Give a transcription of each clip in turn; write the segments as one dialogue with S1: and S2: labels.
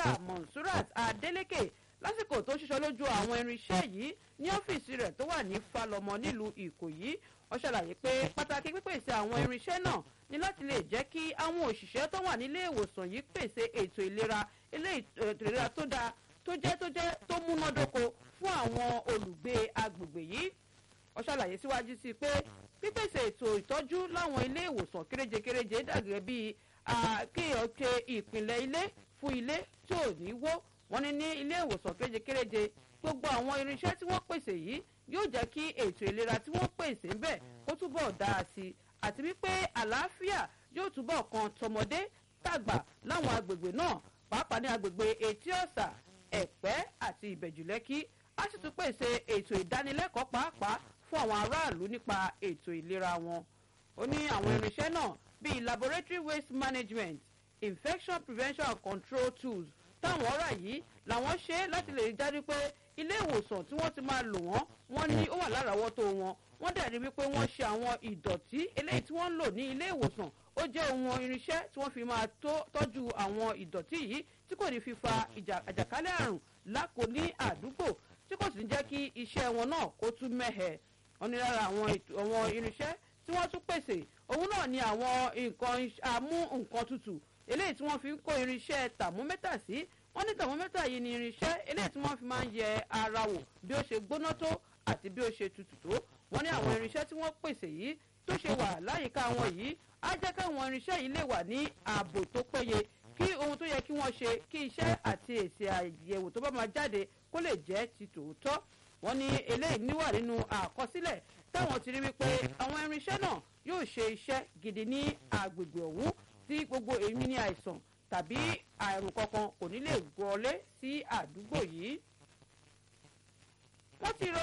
S1: dókítà monsurat adeleke lásìkò tó ṣiṣọ́ lójú àwọn irinṣẹ́ yìí ní ọ́fíìsì rẹ̀ tó wà ní falọmọ nílùú ìkòyí wọ́n ṣàlàyé pé pàtàkì pípèsè àwọn irinṣẹ́ náà ní láti lè jẹ́ kí àwọn òṣìṣẹ́ tó wà nílé ìwòsàn yìí pèsè ètò ìlera ilé ètò ìlera tó dáa tó jẹ́ tó jẹ́ tó múnádóko fún àwọn olùgbé agbègbè yìí wọ́n ṣàlàyé síwájú sí i pé pípèsè ètò ìtọ́jú láwọn ilé ìwòsàn kéréje-kéréje dàgẹ́ bíi kéèyàn ṣe ìpìlẹ̀ ilé fún ilé tí ò ní wó wọ́n ní ní ilé ìwòsàn kéréje-kéréje gbogbo àwọn irinṣẹ́ tí wọ́n pèsè yìí yóò jẹ́ kí ètò ìlera tí wọ́n pèsè ń bẹ̀ kó túbọ̀ dáa sí i àti wípé àlàáfíà yóò túbọ̀ kan tọmọdé tàgbà láwọn agbègbè náà pàápàá ní agbègbè etí ọ̀sà ẹ̀pẹ́ àti ìbẹ̀jùlẹ́kí á sì tún pèsè ètò ìdánilẹ́kọ̀ọ́ pàápàá fún àwọn aráàlú nípa ètò ìlera wọn ó ní àwọn irinṣẹ́ náà bíi laboratory waste management infection prevention and control tools táwọn ọ̀rà yìí làwọn ṣe láti lè dájú pé ilé ìwòsàn tí wọ́n ti máa lò wọ́n wọ́n ní ó wà láràáwọ́tó wọn wọ́n dẹ̀ rí wípé wọ́n ṣe àwọn ìdọ̀tí eléyìí tí wọ́n ń lò ní ilé ìwòsàn ó jẹ́ ohun irinṣẹ́ tí wọ́n fi máa tọ́jú àwọn ìdọ̀tí yìí tí kò ní fi fa àjàkálẹ̀ àrùn lákò ní àdúgbò tí kò sì ní jẹ́ kí iṣẹ́ wọn náà kó tún mẹ́hẹ̀ wọ́n ní lára àwọn irinṣẹ́ tí wọ́n tún pèsè òun náà ni àwọn nǹkan amú nǹkan tutù eléyìí tí wọ́n fi ń kó irinṣẹ́ tàmómẹ́tà sí wọ́n ní tàmómẹ́tà yìí ni irinṣẹ́ eléyìí tí wọ́n fi máa ń yẹ ara wò bí ó ṣe gbóná tó àti bí ó ṣe tutù tó wọ́n ní àwọn irinṣẹ́ tí wọ́n pèsè yìí tó ṣe wà láyìíká wọn yìí á jẹ́ káwọn irinṣẹ́ yìí lè wà ní ààbò tó péye kí ohun tó yẹ kí wọ́n ṣe kí iṣẹ́ àti èsì àyẹ̀wò tó bá máa jáde kó lè jẹ́ ti tòótọ́ wọ́n ní eléyìí níwà nínú àkọsílẹ̀ táwọn ti rí wípé àwọn irinṣẹ́ náà yóò ṣe iṣẹ́ gidi ní agbègbè ọ̀hún tí gbogbo èmi ní àìsàn tàbí àrùn kankan kò ní lè wọlé sí àdúgbò yìí. wọ́n ti rọ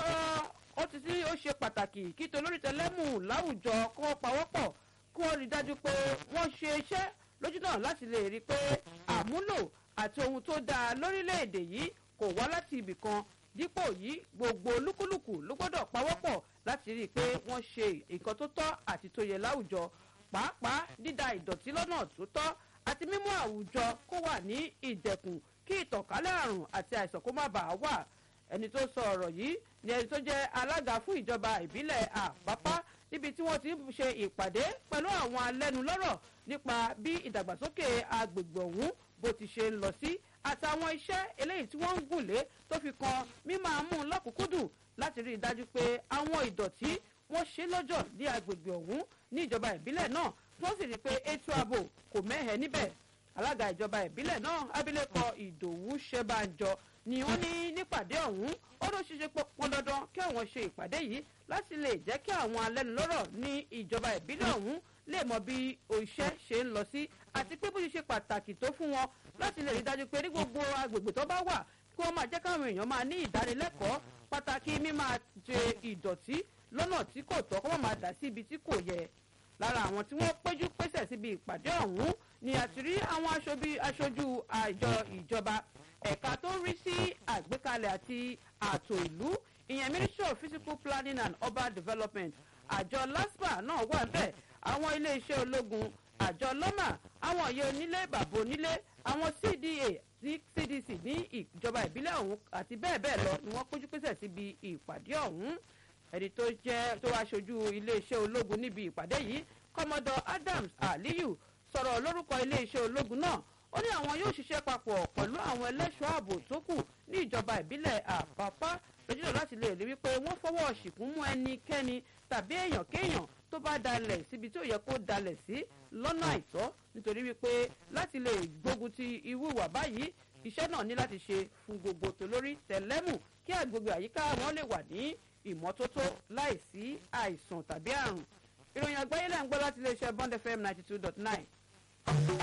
S1: ó ti sí ó ṣe pàtàkì kí tolórí tẹlẹ́mù láwùjọ kó pawọ́pọ̀ kí wọ́n rí dájú pé wọ́n ṣe iṣẹ́ lójú náà láti lè rí i pé àmúlò àti ohun tó dáa lórílẹ̀‐èdè yìí kò wá láti ibì kan dípò yìí gbogbo olúkúlùkù ló gbọ́dọ̀ pawọ́pọ̀ láti rí i pé wọ́n ṣe nǹkan tó tọ́ àti tó yẹ láwùjọ pàápàá dídá ìdọ̀tí lọ́nà tó tọ́ àti mímú àwùjọ kó wà ní ìdẹ̀kùn kí ìtànkálẹ̀ àrùn àti àìsàn kó má bàa wà ẹni tó sọ ọ̀rọ̀ yìí ni ẹni tó jẹ́ alága fún ìjọba ìbílẹ̀ àpápá níbi tí wọ́n ti ń ṣe ìpàdé pẹ̀lú àwọn alẹ́nulọ́rọ̀ nípa bí ìdàgbàsókè agbègbè ọ̀hún bó ti ṣe ń lọ sí àtàwọn iṣẹ́ eléyìí tí wọ́n ń gùn lé tó fi kan mímọ́ amú lọ́kùnkúndùn láti rí i dájú pé àwọn ìdọ̀tí wọ́n ṣe lọ́jọ́ ní agbègbè ọ̀hún ní ìjọba ìbílẹ̀ náà tí wọ́n sì rí i pé ètò ààbò kò mẹ́hẹ̀ níbẹ̀ alága ìjọba ìbílẹ̀ náà abilékọ ìdòwú ṣẹ́bàjọ ni wọ́n ní nípàdé ọ̀hún ó ló ṣiṣẹ́ pọn dandan kí àwọn ṣe ìpàdé yìí láti lè jẹ́ kí àwọn alẹ́nulọ́rọ̀ ní ìjọba ìbílẹ̀ ọ̀hún lè mọ bí iṣẹ́ ṣe ń lọ sí àti pé bó ṣe ṣe pàtàkì tó fún wọn láti lè rí dájú pé ní gbogbo agbègbè tó bá wà kí wọ́n máa jẹ́ káwọn èèyàn máa ní ìdánilẹ́kọ̀ọ́ pàtàkì mímáa ṣe ìdọ̀tí lọ́nà tí kò tọ́ kó má máa dà sí ibi tí kò yẹ lára àwọn tí wọ́n péjú pésẹ̀ síbi ìpàdé ọ̀hún ni àti rí àwọn aṣojú àjọ ìjọba ẹ̀ka tó ń rí sí àgbékalẹ̀ àti ààtò ìlú ìyẹn ministry of physical planning and urban development àjọ laspa náà wà bẹ́ẹ̀ àwọn iléeṣẹ́ ológun àjọ lọ́mà àwọn òye onílé bàbá onílé àwọn cda cdc ní ìjọba ìbílẹ̀ ọ̀hún àti bẹ́ẹ̀ bẹ́ẹ̀ lọ ni wọ́n péjú pésẹ̀ síbi ìpàdé ọ̀hún ẹni tó jẹ́ tó wá ṣojú iléeṣẹ́ ológun níbi ìpàdé yìí kọ́mọdọ̀ adams aliyu sọ̀rọ̀ lórúkọ iléeṣẹ́ ológun náà ó ní àwọn yóò ṣiṣẹ́ papọ̀ pẹ̀lú àwọn ẹlẹ́ṣọ́ ààbò tó kù ní ìjọba ìbílẹ̀ àpápá lójúlọ láti lè rí wípé wọ́n fọwọ́ ṣìkún mú ẹnikẹ́ni tàbí èèyàn kéèyàn tó bá dalẹ̀ síbi tí ò yẹ kó dalẹ̀ sí lọ́nà àìtọ́ nítorí wípé láti lè gbógun ti irú ìwà báyìí iṣẹ́ náà ní láti ṣe fún gbogbo tolórí tẹ̀lẹ́mù kí àgbègbè àyíká wọn lè wà ní ìmọ́tótó láìsí àìsàn tàbí àrùn ìròyìn àgbáyé lẹ́ ń gbọ́ láti iléeṣẹ́ bond fm ninety two dot nine.